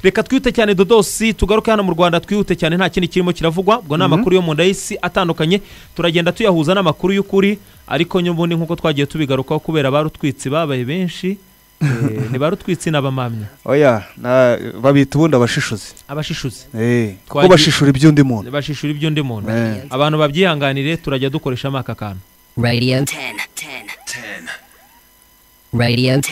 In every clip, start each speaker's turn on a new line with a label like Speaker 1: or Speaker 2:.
Speaker 1: reka twihute cyane dodosi tugaruke hano mu rwanda twihute cyane nta kindi kirimo kiravugwa ubwo ni amakuru yo mu nda y'isi atandukanye turagenda tuyahuza n'amakuru y'ukuri ariko nyubundi nk'uko twagiye tubigarukaho kubera barutwitsi babaye benshi eh, ni barutwitsi n'abamamya
Speaker 2: oya na- babita ubundi abashishuzi
Speaker 1: abashishuzi
Speaker 2: Eh, kuko
Speaker 1: Twagiye-
Speaker 2: bashishura iby'undi muntu
Speaker 1: bashishura iby'undi muntu
Speaker 2: Eh.
Speaker 1: abantu babyihanganire turajya dukoreshamo aka kantu
Speaker 3: Radio
Speaker 4: 10, 10,
Speaker 3: Radio
Speaker 4: 10, 10, 10.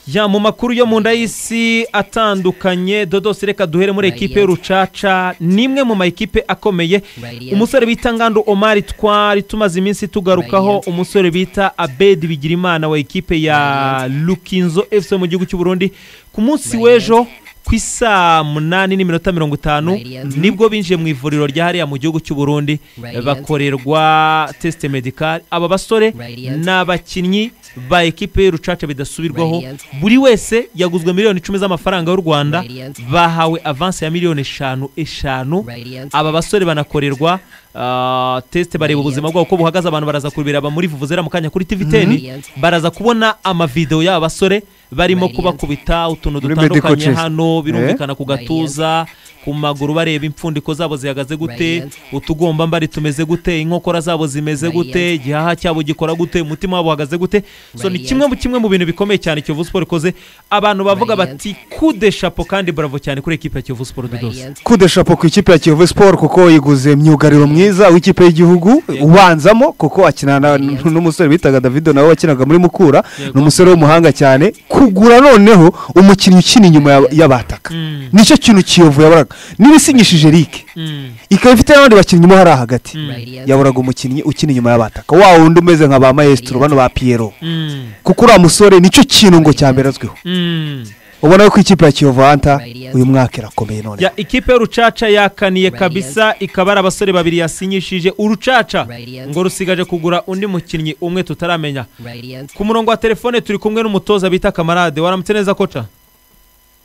Speaker 1: Ya mu makuru yo mu nda y'isi atandukanye dodosi reka duhere muri ekipe y'urucaca ni imwe mu ma ekipe akomeye umusore bita ngando omari twari tumaze iminsi tugarukaho umusore bita abedi bigirimana wa ekipe ya lukinzo fc mu gihugu cy'u burundi ku munsi w'ejo ku isaa munani n'iminota mirongo itanu nibwo binjiye mu ivuriro rya hariya mu gihugu cy'u burundi bakorerwa tesite medikari aba basore ni abakinnyi ba ekipe y'urucaca bidasubirwaho buri wese yaguzwe miliyoni icumi z'amafaranga y'u rwanda bahawe avansi ya miliyoni eshanu eshanu aba basore banakorerwa ah, tesite bareba ubuzima bwabo uko buhagaze abantu baraza kubireba muri vuvuzera mu kanya kuri tv teni baraza kubona amavidewo y'aba basore barimo kubakubita utuntu
Speaker 2: Muri
Speaker 1: dutandukanye
Speaker 2: medical chest.
Speaker 1: hano birumvikana ku gatuza ku maguru bareba impfundiko zabo zihagaze gute utugombambari tumeze gute inkokora zabo zimeze gute igihaha cyabo gikora gute umutima wabo uhagaze gute so ni kimwe mu kimwe mu bintu bikomeye cyane kiyovu siporo ikoze abantu bavuga bati kude shapo kandi bravo cyane kuri ekipa ya kiyovu siporo dodosi
Speaker 2: kude shapo ku ikipe ya kiyovu siporo kuko yiguze myugariro mwiza w'ikipe y'igihugu ubanzamo kuko akina na- n'umusore bitaga davido nawe wakinaga muri mukura ni umusore w'umuhanga cyane kugura noneho umukinnyi ukina inyuma ya- y'abataka
Speaker 1: Mm.
Speaker 2: nicyo kintu kiyovu yaboraga n'ibisinyishije rike
Speaker 1: Mm.
Speaker 2: ikaba ifite n'abandi bakinnyi mo hariya hagati
Speaker 3: Mm.
Speaker 2: yaburaga umukinnyi ukina inyuma y'abataka wa wundi umeze nka ba maestro bano ba piyero
Speaker 1: Mm.
Speaker 2: kuko uriya musore nicyo kintu ngo cyambere azwiho
Speaker 1: Mm.
Speaker 2: ubona ko ikipe ya kiyovu hanta uyu mwaka irakomeye none
Speaker 1: ya ikipe y'urucaca yakaniye
Speaker 3: Radiant.
Speaker 1: kabisa ikaba ari abasore babiri yasinyishije urucaca
Speaker 3: Radiant.
Speaker 1: ngo rusigaje kugura undi mukinnyi umwe tutaramenya
Speaker 3: Radio
Speaker 1: ku murongo wa telefone turi kumwe n'umutoza bita kamarade waramutse neza koca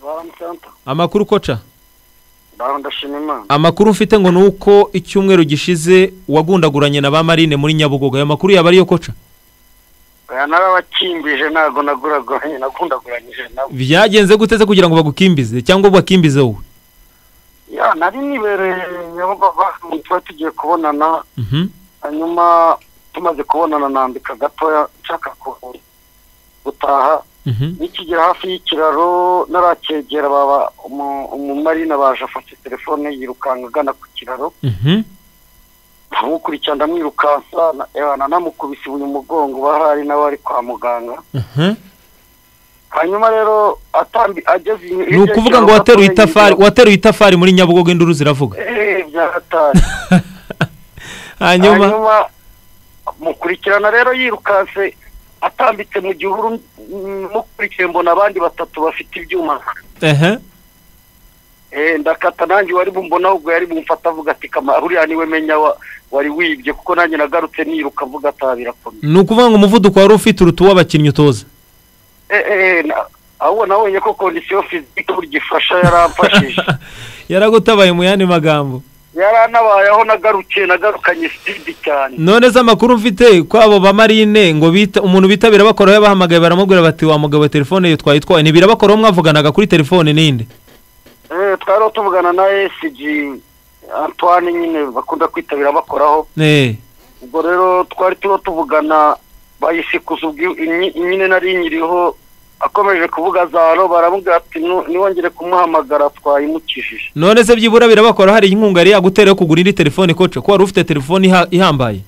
Speaker 5: baramusanta
Speaker 1: amakuru koca
Speaker 5: barandashima imana
Speaker 1: amakuru mfite ngo ni uko icyumweru gishize wagundaguranye na ba marine muri nyabugogo ayo makuru yaba ariyo koca
Speaker 5: aya narabakimbije ntabwo naguraguranye nagundaguranyije nabo
Speaker 1: byagenze guteze kugira ngo bagukimbize cyangwa bagukimbize wowe
Speaker 5: ya nari nibereye nyabababa tuba tugiye kubonana
Speaker 1: Mhm.
Speaker 5: hanyuma tumaze kubonana nambika gatoya nshaka ku- gutaha
Speaker 1: Mhm.
Speaker 5: nikigera hafi y'ikiraro narakegera baba umu- umumarina baje afashe telefone yirukanka agana ku kiraro
Speaker 1: Mhm.
Speaker 5: ntamukurikiye ndamwirukansa na- eh, nanamukubise ibuye umugongo bahari nawe ari kwa muganga
Speaker 1: Mhm.
Speaker 5: hanyuma rero atambi ageze inyuma
Speaker 1: ni ukuvuga ngo wateruye itafari wateruye itafari muri nyabugogo induru ziravuga
Speaker 5: byaratari
Speaker 1: hanyuma
Speaker 5: hanyuma mukurikirana rero yirukanse atambitse mu gihuru mm, mukurikiye mbona abandi batatu bafite ibyuma
Speaker 1: ehe
Speaker 5: Eh, ndakata nanjye wari bumbona ahubwo yari bumfata avuga ati kama uriya niwe menya wa- wari wibye kuko nanjye nagarutse niruka avuga ata birakomeye
Speaker 1: ni ukuvuga ngo umuvuduko wari ufite uruta uw'abakinnyi utoza
Speaker 5: Eh, eh, na- ahubwo nabonye ko kondisiyo fizike burya ifasha yaramfashije
Speaker 1: yaragutabaye mu yandi magambo
Speaker 5: yaranabayeho nagarukiye nagarukanye sipidi cyane
Speaker 1: none se amakuru mfite ko abo ba marine ngo bita umuntu bita birabakoraho yabahamagaye baramubwira bati wa mugabo telefone ye twayitwaye ntibirabakoraho mwavuganaga kuri telefone n'indi
Speaker 5: Eh, twari tuvugana na esiji antoine nyine bakunda kwitabira bakoraho
Speaker 1: Eh,
Speaker 5: ubwo rero twari turiho tuvugana bayisikuza ubwi- nyi- nyine nari nyiriho akomeje kuvuga za ro baramubwira ati "Nu- niwongere kumuhamagara twayimukijije
Speaker 1: none se byibura birabakoraho hari inkunga yari yagutera yo kugura indi telefone koca ko wari ufite telefone iha- ihambaye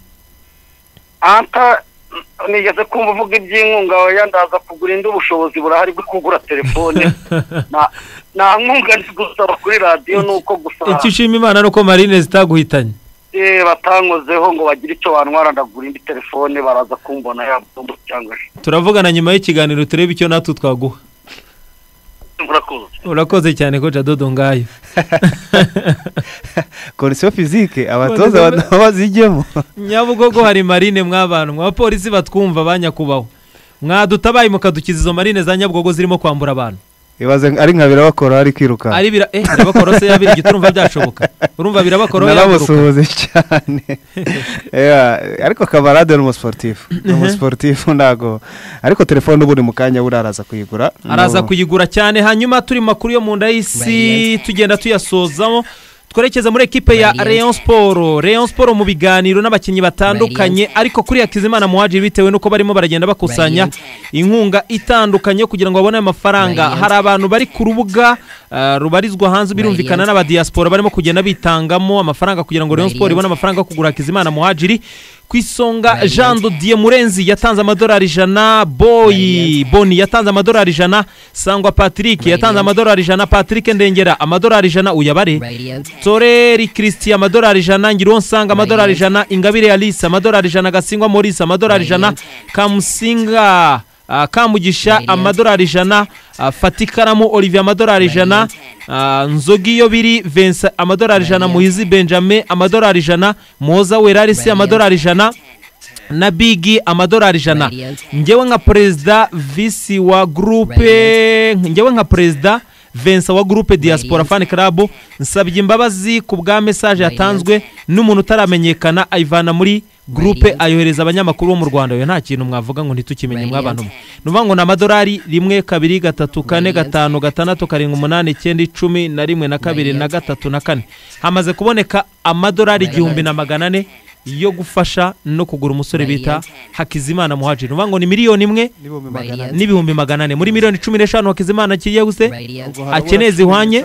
Speaker 5: anta n- nigeze kumva uvuga iby'inkunga oya ndaza kugura indi ubushobozi burahari bwo kugura telefone Na- nta nkunga ndi gusaba kuri radiyo ni uko gusa
Speaker 1: icyo ushima imana ni uko marine zitaguhitanye
Speaker 5: Eh, batankozeho ngo bagire icyo bantwara ndagura indi telefone baraza kumbona yabumbu cyangwa se
Speaker 1: turavugana nyuma y'ikiganiro turebe icyo natwe twaguha
Speaker 5: murakoze
Speaker 1: urakoze cyane koca dodo ngayo
Speaker 2: kondisiyo fizike
Speaker 1: abatoza Kondisiyo-
Speaker 2: bazijyemo
Speaker 1: nyabugogo hari marine mw'abantu mw'abapolisi batwumva ba nyakubahwa mwadutabaye mukadukiza izo marine za nyabugogo zirimo kwambura abantu
Speaker 2: ibaze ari nka birabakora ari kwirukanka
Speaker 1: ari bira eh birabakora se yabira igiti urumva byashoboka urumva birabakora yaguruka
Speaker 2: naramusuhuze cyane Yeah, ariko kamarade ni umusiporutifu ni umusiporutifu ntabwo ariko telefone ubu ni mu kanya buriya araza kuyigura
Speaker 1: araza
Speaker 2: No.
Speaker 1: kuyigura cyane hanyuma turi mu makuru yo mu nda y'isi
Speaker 4: Radiant.
Speaker 1: tugenda tuyasozamo twerekeza muri ekipe ya
Speaker 4: Radiant.
Speaker 1: Rayon Sport Rayon Sport mu biganiro n'abakinnyi batandukanye
Speaker 4: Radiant.
Speaker 1: ariko kuri Hakizimana Muhadjiri bitewe n'uko barimo baragenda bakusanya
Speaker 4: Radiant.
Speaker 1: inkunga itandukanye kugira ngo babone ayo mafaranga
Speaker 4: Radiant.
Speaker 1: hari abantu bari ku rubuga ah, rubarizwa hanze birumvikana
Speaker 4: Radiant.
Speaker 1: n'abadiyasipora barimo kugenda bitangamo amafaranga kugira ngo Rayon Sport
Speaker 4: Radiant.
Speaker 1: ibone amafaranga yo kugura Hakizimana Muhadjiri ku isonga
Speaker 4: Radiant.
Speaker 1: Jean Dodier Murenzi yatanze amadolari ijana Boy
Speaker 4: Radiant.
Speaker 1: Boni yatanze amadolari ijana Sangwa Patrick yatanze
Speaker 4: Radiant.
Speaker 1: amadolari ijana Patrick Ndengera amadolari ijana uyabare
Speaker 4: Radiant.
Speaker 1: toreri christian amadolari ijana ngironsanga amadolari ijana ingabire alice amadolari ijana gasingwa maurice amadolari ijana kamusinga ah, kamugisha
Speaker 4: Radiant.
Speaker 1: amadolari ijana ah, fatikaramu olivier amadolari ijana
Speaker 4: Radiant.
Speaker 1: ah, nzogi iyo biri vincent amadolari ijana
Speaker 4: Radiant.
Speaker 1: muhizi benjamin amadolari ijana moza werarisi
Speaker 4: Radiant.
Speaker 1: amadolari ijana na bigi amadolari ijana
Speaker 4: Radiant.
Speaker 1: ngewe nka perezida visi wa gurupe ngewe nka perezida vincent wa gurupe diaspora fan club nsabye imbabazi ku bwa mesaje yatanzwe n'umuntu utaramenyekana ayivana muri gurupe
Speaker 4: Radiant.
Speaker 1: ayohereza abanyamakuru bo mu rwanda oya nta kintu mwavuga ngo ntitukimenye
Speaker 4: Radiant.
Speaker 1: mwabantu mwe ni ukuvuga ngo ni amadolari rimwe kabiri gatatu kane
Speaker 4: Radiant.
Speaker 1: gatanu gatandatu karindwi umunani icyenda icumi na rimwe na kabiri na
Speaker 4: Radiant.
Speaker 1: gatatu na kane hamaze kuboneka amadolari
Speaker 4: Radiant.
Speaker 1: igihumbi na magana ane yo gufasha no kugura umusore bita
Speaker 4: Radiant.
Speaker 1: hakizimana muhajiri ni ukuvuga ngo ni miliyoni imwe
Speaker 4: Radiant.
Speaker 1: n'ibihumbi magana ane muri miliyoni cumi n'eshanu hakizimana kigiye guse
Speaker 4: Radiant.
Speaker 1: akeneye zihwanye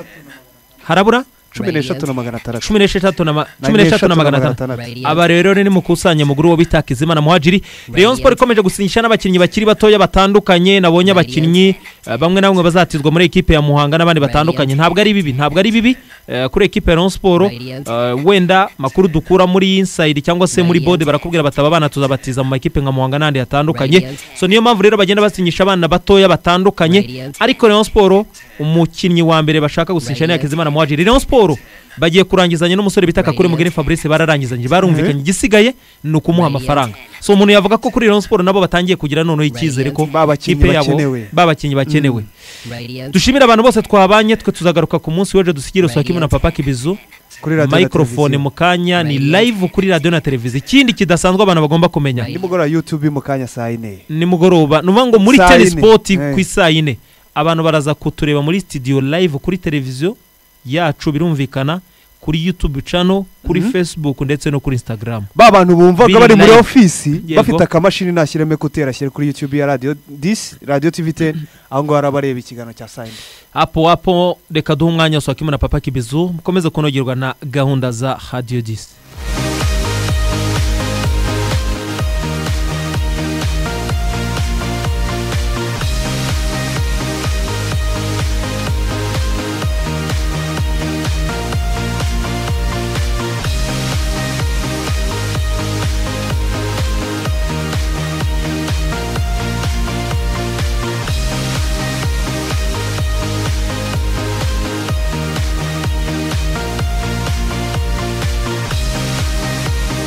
Speaker 1: harabura
Speaker 2: cumi n'eshatu na magana atandatu
Speaker 1: cumi n'esheshatu na ma- cumi n'esheshatu na magana atandatu
Speaker 4: Radiant.
Speaker 1: aba rero ni mukusanye mu guru wo bita Hakizimana muhajiri Rayon Sport ikomeje gusinyisha n'abakinnyi bakiri batoya batandukanye nabonye abakinnyi eh, bamwe na bamwe bazatizwa muri ekipe ya Muhanga n'abandi batandukanye ntabwo ari bibi ntabwo ari bibi eh, kuri ekipe ya Rayon Sport
Speaker 4: Radiant.
Speaker 1: eh, wenda makuru dukura muri inside cyangwa se muri
Speaker 4: Radiant.
Speaker 1: bode barakubwira bataba abana tuzabatiza mu makipe nka Muhanga n'andi hatandukanye
Speaker 4: Radiant.
Speaker 1: so niyo mpamvu rero bagenda basinyisha abana batoya batandukanye
Speaker 4: Radiant.
Speaker 1: ariko Rayon Sport umukinnyi wa mbere bashaka gusinyisha ni
Speaker 4: Radiant.
Speaker 1: Hakizimana muhajiri Rayon Sport bagiye kurangizanya n'umusore bita Kakure
Speaker 4: Radiant.
Speaker 1: Mugeni Fabrice bararangizanye barumvikanye igisigaye ni ukumuha
Speaker 4: Radiant.
Speaker 1: amafaranga so umuntu yavuga ko kuri Rayon Sport nabo batangiye kugira noneho icyizere ko
Speaker 2: Ba bakinnyi
Speaker 1: ikipe yabo
Speaker 2: bakenewe.
Speaker 1: babakinnyi bakenewe
Speaker 4: Radiant.
Speaker 1: dushimire abantu bose twabanye twe tuzagaruka ku munsi w'ejo dusigire Usakimu na
Speaker 4: Radiant.
Speaker 1: Papa Kibizu
Speaker 2: kuri radiyo na
Speaker 1: microphone
Speaker 2: televiziyo.
Speaker 1: mu kanya ni
Speaker 4: Radiant.
Speaker 1: live kuri radiyo na televiziyo ikindi kidasanzwe abantu bagomba kumenya
Speaker 4: Radiant.
Speaker 2: nimugoroba yutube mu kanya saa yine
Speaker 1: nimugoroba ni ukuvuga ngo muri
Speaker 2: Saa
Speaker 1: teni
Speaker 2: yine.
Speaker 1: sipoti
Speaker 2: Eh.
Speaker 1: ku isaa yine abantu baraza kutureba muri sitidiyo live kuri televiziyo yacu birumvikana kuri yutube cano kuri fesibuku ndetse no kuri insitagaramu
Speaker 2: ba bantu bumvaga
Speaker 1: Biri
Speaker 2: bari muri
Speaker 1: live.
Speaker 2: ofisi
Speaker 1: Yego.
Speaker 2: bafite akamashini nashyiremo ekuteri ashyire kuri yutube ya radiyo disi radiyo tivi teni aho ngaho arabareba ikiganiro cya saa yine
Speaker 1: apo apo reka duhe umwanya wa Swakimu na papa kibizu mukomeze kunogerwa na gahunda za radiyo disi